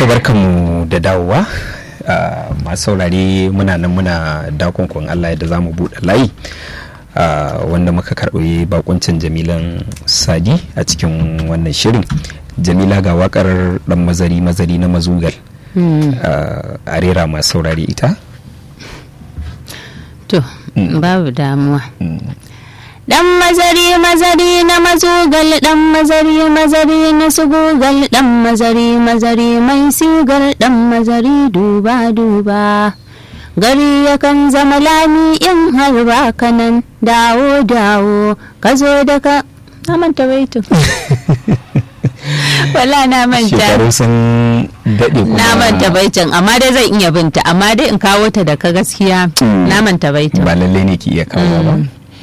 to barkanmu da dawowa masu saurare muna nan muna dakonkon Allah yadda za mu buɗe layi wanda muka karɓi bakuncin jamilan sadi a cikin wannan shirin jamila ga wakar dan mazari mazari na mazugal a rera masu saurare ita to babu damuwa Dan mazari mazari na mazugal dan mazari mazari na sugugal dan mazari mazari mai sigar dan mazari duba duba gari yakan zama lami in har ba kanan dawo dawo ka zo da ka na manta baitu wala na manta shekaru sun daɗe kuma na manta baitin amma dai zan iya binta amma dai in kawo ta da ka gaskiya na manta baitin ba lallai ne ki iya kawo ba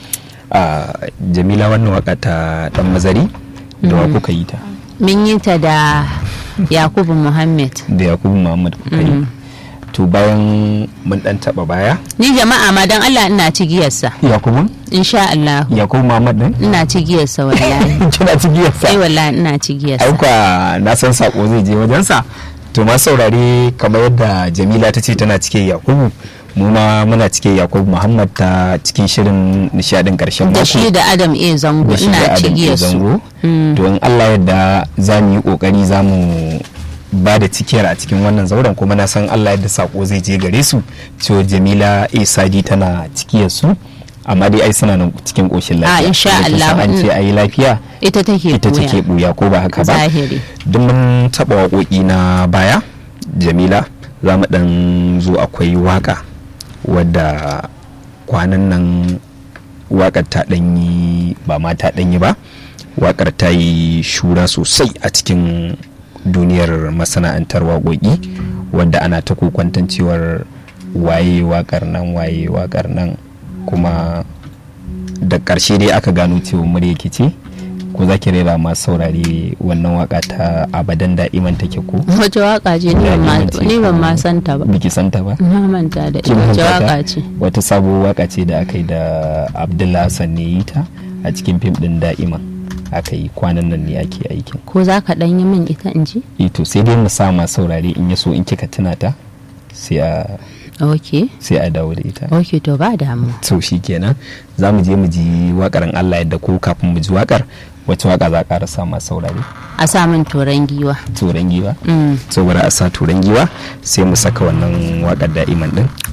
a jamila wannan waka ta dan mazari da wa kuka yi ta mun yi ta da yakubu muhammad da yakubu muhammad kuka yi to bayan mun dan taba baya ni jama'a ma dan allah ina cigiyarsa yakubu insha allah yakubu muhammad din ina cigiyarsa wallahi kina cigiyarsa ai wallahi ina cigiyarsa aika na san sako zai je wajensa to ma saurare kamar yadda jamila ta ce tana cike yakubu mu ma muna cike yakubu muhammad ta cikin shirin nishadin karshen mako da shi da adam a zango da shi da ina Adam A. cigiyarsu zango to in allah yadda za mu yi kokari za mu ba da cikiyar a cikin wannan zauren kuma na san allah yadda sako zai je gare su cewa jamila a sadi tana cikiyar su amma dai ai suna nan cikin koshin lafiya A, insha Da kin san Allah. an ce ayi lafiya ita take ita take buya ko ba haka ba zahiri duk mun taɓa waƙoƙi na baya jamila za mu ɗan zo akwai waƙa wadda kwanan nan waƙar ta ɗanyi ba ma ta ɗanyi ba waƙar ta yi shura sosai a cikin duniyar masana'antar waƙoƙi wadda ana ta kokwantan cewar waye waƙar nan waye waƙar nan kuma da ƙarshe dai aka gano cewa murya ke ce ko za ki rera masu saurare wannan waka ta abadan da'iman take ko wace waka ce ni ban ma- ni ban ma santa ba biki santa ba na manta da ita Kin wace manta ta? waka ce wata sabo waka ce da aka yi da abdullah hassan ne yi ta a cikin fim din da'iman aka yi kwanan nan ne ake aikin ko za ka ɗan yi min ita in ji ito sai dai mu sa masu saurare in ya so in kika tuna ta sai a ok sai a dawo da ita ok to ba damu so shi kenan za mu je mu ji wakar in Allah yadda ko kafin mu ji wakar wacce waka za a ƙara sa masu saurare a sa min turan giwa turan giwa Mm. so bari a sa turan giwa sai mu saka wannan wakar da'iman din